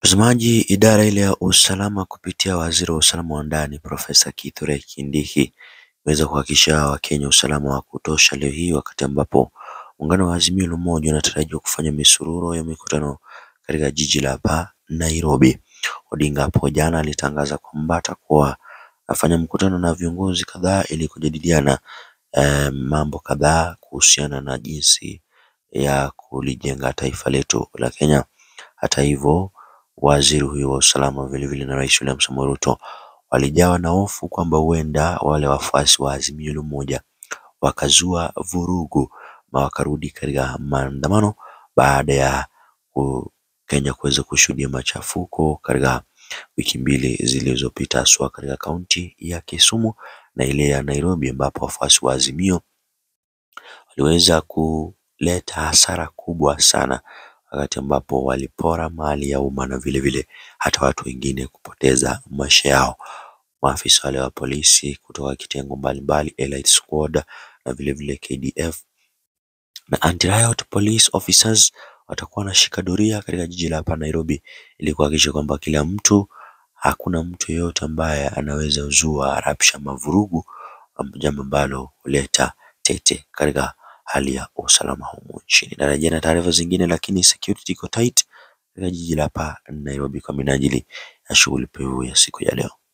Mtazamaji, idara ile ya usalama kupitia waziri wa usalama wa ndani Profesa Kithure Kindiki imeweza kuhakikishia wakenya usalama wa kutosha leo hii wakati ambapo muungano wa Azimio la Umoja unatarajiwa kufanya misururo ya mikutano katika jiji la hapa Nairobi. Odinga hapo jana alitangaza kwamba atakuwa afanya mkutano na viongozi kadhaa ili kujadiliana mambo kadhaa kuhusiana na jinsi ya kulijenga taifa letu la Kenya. Hata hivyo waziri huyo wa usalama vilevile na rais William Samoei Ruto walijawa na hofu kwamba huenda wale wafuasi wa Azimio la Umoja wakazua vurugu na wakarudi katika maandamano baada ya Kenya kuweza kushuhudia machafuko katika wiki mbili zilizopita haswa katika kaunti ya Kisumu na ile ya Nairobi ambapo wafuasi wa Azimio waliweza kuleta hasara kubwa sana wakati ambapo walipora mali ya umma na vilevile hata watu wengine kupoteza maisha yao. Maafisa wale wa polisi kutoka kitengo mbalimbali Elite Squad na vilevile KDF na Anti-Riot Police Officers watakuwa wanashika doria katika jiji la hapa Nairobi ili kuhakikisha kwamba kila mtu, hakuna mtu yeyote ambaye anaweza zua rabsha ama vurugu, jambo ambalo huleta tete katika hali ya usalama humu nchini. Narejea na taarifa zingine lakini security iko tight katika jiji la hapa Nairobi kwa minajili ya shughuli pevu ya siku ya leo.